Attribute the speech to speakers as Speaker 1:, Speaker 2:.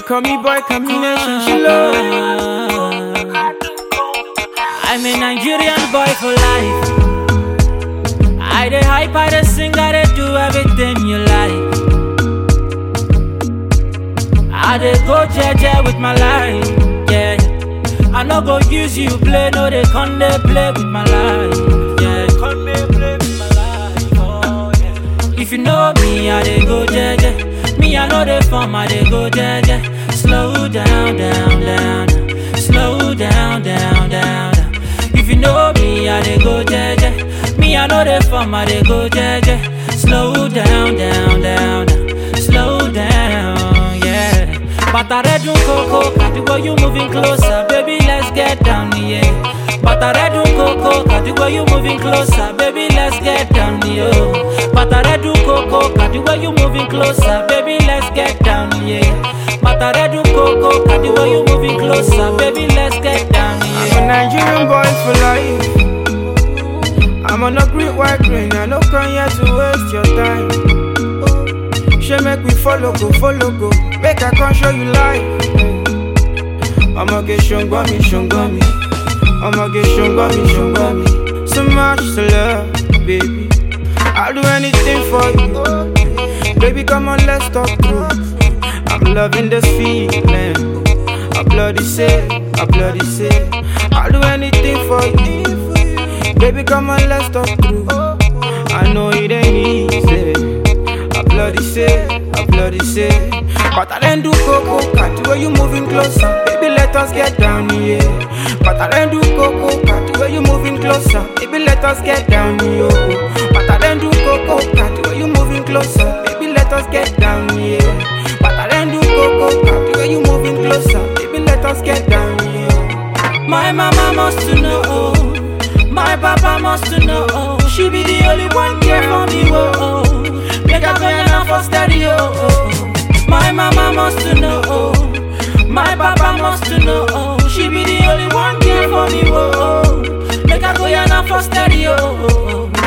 Speaker 1: call me boy combination, she love.
Speaker 2: I'm a Nigerian boy for life. I dey hype, I dey sing, I dey do everything you like. I dey go jeje with my life, yeah. I no go use you play, no they come dey play with my life, yeah. Come dey play with my life, oh yeah. If you know me, I dey go jeje. Me, I know the form, I dey go jeje. Slow down, down, down. Slow down, down, down. If you know me, I dey go jeje. Me, I know the form, I dey go jeje. Slow down, down, down. Slow down, yeah. Bataredun coco, Kadigo, you moving closer, baby, let's get down, yeah. Bataredun coco, Kadigo, you moving closer, baby, let's get down, yeah. Bataredun coco, Kadigo, you moving closer, baby, let's get down, yeah. Bataredun coco, Kadigo, you moving closer, baby, let's get down,
Speaker 1: I'm a
Speaker 2: yeah.
Speaker 1: Nigerian boy for life. I'm on a great white train, I no come here to waste your time. She make we follow go, follow go, make I come show you life. I'ma get shunga me, shunga me. I'ma get shunga me, shunga me. So much to love, baby. I'll do anything for you. Baby, come on, let's talk through. I'm loving this feeling. I bloody say, I bloody say. I'll do anything for you. Baby, come on, let's talk through. I know it ain't easy. I bloody say, I bloody say. But I didn't do coco, cat where you moving closer. Baby, let us get down here. But I didn't do coco, cat where you moving closer. Baby, let us get down here. But I didn't do coco, cat where you moving closer. Baby, let us get down here. But I didn't do coco, cat where you moving closer. Baby, let us get down here.
Speaker 2: My mama must to know, my papa must to know. She be the only one care for me, whoa. Oh. Make her go and for steady, oh, oh. My mama must to know, my papa must to know. She be the only one care for me, whoa. Oh. Make her go and for steady, oh, oh.